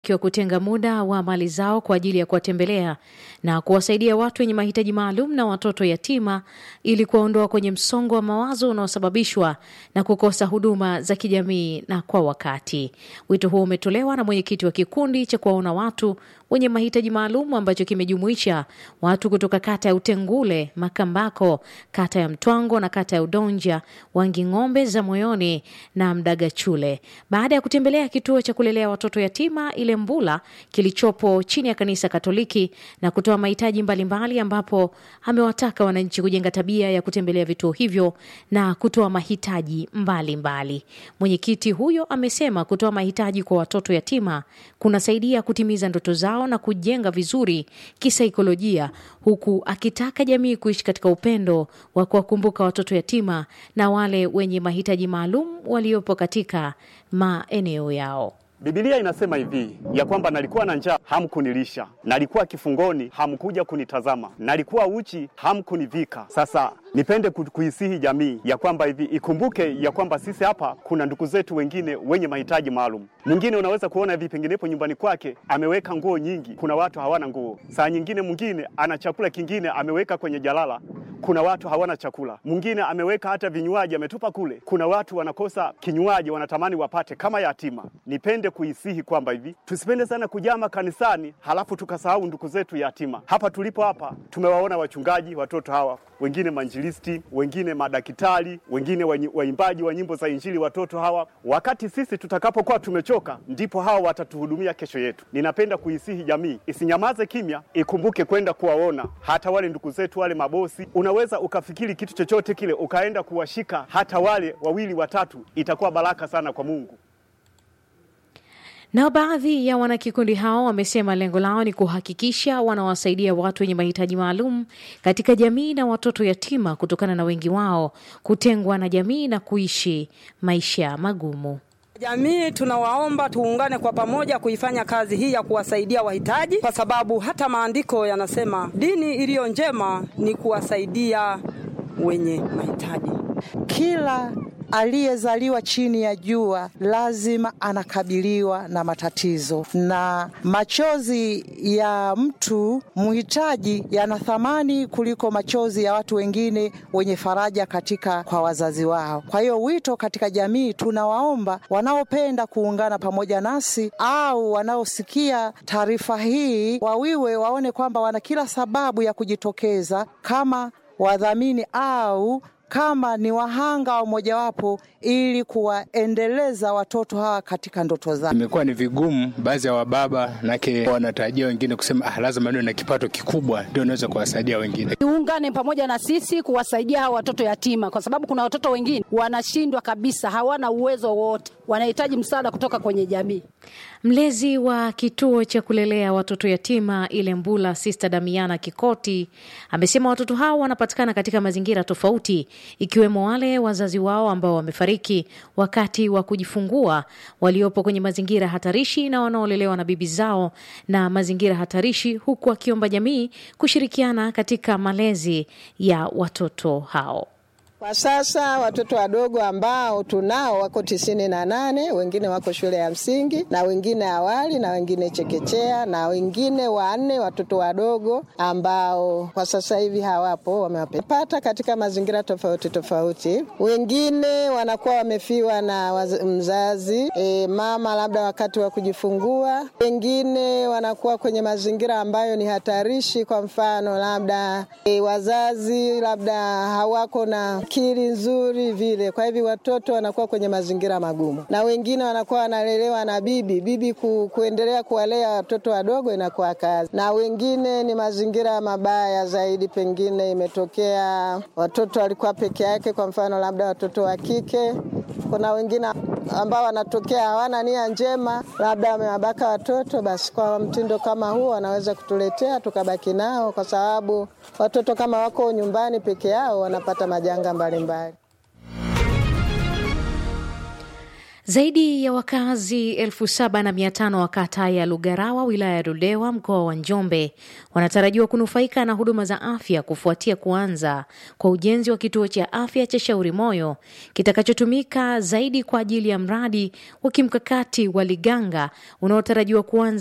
kiwa kutenga muda wa mali zao kwa ajili ya kuwatembelea na kuwasaidia watu wenye mahitaji maalum na watoto yatima ili kuwaondoa kwenye msongo wa mawazo unaosababishwa na kukosa huduma za kijamii na kwa wakati. Wito huo umetolewa na mwenyekiti wa kikundi cha kuwaona watu wenye mahitaji maalum ambacho kimejumuisha watu kutoka kata ya Utengule, Makambako, kata ya Mtwango na kata ya Udonja, Wanging'ombe za Moyoni na Mdagachule, baada ya kutembelea kituo cha kulelea watoto yatima ile Mbula kilichopo chini ya kanisa Katoliki na kutoa mahitaji mbalimbali, ambapo amewataka wananchi kujenga tabia ya kutembelea vituo hivyo na kutoa mahitaji mbalimbali. Mwenyekiti huyo amesema kutoa mahitaji kwa watoto yatima kunasaidia kutimiza ndoto zao na kujenga vizuri kisaikolojia, huku akitaka jamii kuishi katika upendo wa kuwakumbuka watoto yatima na wale wenye mahitaji maalum waliopo katika maeneo yao. Biblia inasema hivi ya kwamba nalikuwa na njaa hamkunilisha, nalikuwa kifungoni hamkuja kunitazama, nalikuwa uchi hamkunivika. Sasa nipende ku- kuisihi jamii ya kwamba hivi ikumbuke ya kwamba sisi hapa kuna ndugu zetu wengine wenye mahitaji maalum. Mwingine unaweza kuona hivi penginepo nyumbani kwake ameweka nguo nyingi, kuna watu hawana nguo. Saa nyingine mwingine ana chakula kingine ameweka kwenye jalala, kuna watu hawana chakula. Mwingine ameweka hata vinywaji ametupa kule, kuna watu wanakosa kinywaji, wanatamani wapate kama yatima. Nipende kuisihi kwamba hivi tusipende sana kujama kanisani halafu tukasahau ndugu zetu yatima. Hapa tulipo hapa tumewaona wachungaji watoto hawa, wengine manjilisti, wengine madaktari, wengine wanyi- waimbaji wa nyimbo za Injili watoto hawa. Wakati sisi tutakapokuwa tumechoka, ndipo hawa watatuhudumia kesho yetu. Ninapenda kuisihi jamii isinyamaze kimya, ikumbuke kwenda kuwaona hata wale ndugu zetu wale mabosi. Unaweza ukafikiri kitu chochote kile ukaenda kuwashika hata wale wawili watatu, itakuwa baraka sana kwa Mungu. Nao baadhi ya wanakikundi hao wamesema lengo lao ni kuhakikisha wanawasaidia watu wenye mahitaji maalum katika jamii na watoto yatima kutokana na wengi wao kutengwa na jamii na kuishi maisha magumu. Jamii tunawaomba tuungane kwa pamoja kuifanya kazi hii ya kuwasaidia wahitaji, kwa sababu hata maandiko yanasema dini iliyo njema ni kuwasaidia wenye mahitaji. Kila aliyezaliwa chini ya jua lazima anakabiliwa na matatizo, na machozi ya mtu mhitaji yana thamani kuliko machozi ya watu wengine wenye faraja katika kwa wazazi wao. Kwa hiyo wito katika jamii, tunawaomba wanaopenda kuungana pamoja nasi au wanaosikia taarifa hii wawiwe waone kwamba wana kila sababu ya kujitokeza kama wadhamini au kama ni wahanga wa mojawapo ili kuwaendeleza watoto hawa katika ndoto zao. Imekuwa ni vigumu baadhi ya wababa nake wanatarajia wengine kusema ah, lazima niwe na kipato kikubwa ndio naweza kuwasaidia wengine. Tuungane pamoja na sisi kuwasaidia hawa watoto yatima, kwa sababu kuna watoto wengine wanashindwa kabisa, hawana uwezo wote, wanahitaji msaada kutoka kwenye jamii. Mlezi wa kituo cha kulelea watoto yatima ile Mbula, Sista Damiana Kikoti, amesema watoto hao wanapatikana katika mazingira tofauti, ikiwemo wale wazazi wao ambao wamefariki wakati wa kujifungua, waliopo kwenye mazingira hatarishi na wanaolelewa na bibi zao na mazingira hatarishi, huku akiomba jamii kushirikiana katika malezi ya watoto hao. Kwa sasa watoto wadogo ambao tunao wako tisini na nane, wengine wako shule ya msingi na wengine awali na wengine chekechea na wengine wanne watoto wadogo ambao kwa sasa hivi hawapo, wamewapata katika mazingira tofauti tofauti. Wengine wanakuwa wamefiwa na waz- mzazi e, mama labda wakati wa kujifungua. Wengine wanakuwa kwenye mazingira ambayo ni hatarishi, kwa mfano labda e, wazazi labda hawako na akili nzuri vile, kwa hivyo watoto wanakuwa kwenye mazingira magumu, na wengine wanakuwa wanalelewa na bibi bibi ku, kuendelea kuwalea watoto wadogo inakuwa kazi, na wengine ni mazingira mabaya zaidi, pengine imetokea watoto walikuwa peke yake, kwa mfano labda watoto wa kike. Kuna wengine ambao wanatokea hawana nia njema, labda wamewabaka watoto, basi kwa mtindo kama huo wanaweza kutuletea tukabaki nao, kwa sababu watoto kama wako nyumbani peke yao wanapata majanga mbalimbali. Zaidi ya wakazi elfu saba na mia tano wa kata ya Lugarawa wilaya ya Ludewa mkoa wa Njombe wanatarajiwa kunufaika na huduma za afya kufuatia kuanza kwa ujenzi wa kituo cha afya cha Shauri Moyo kitakachotumika zaidi kwa ajili ya mradi wa kimkakati wa Liganga unaotarajiwa kuanza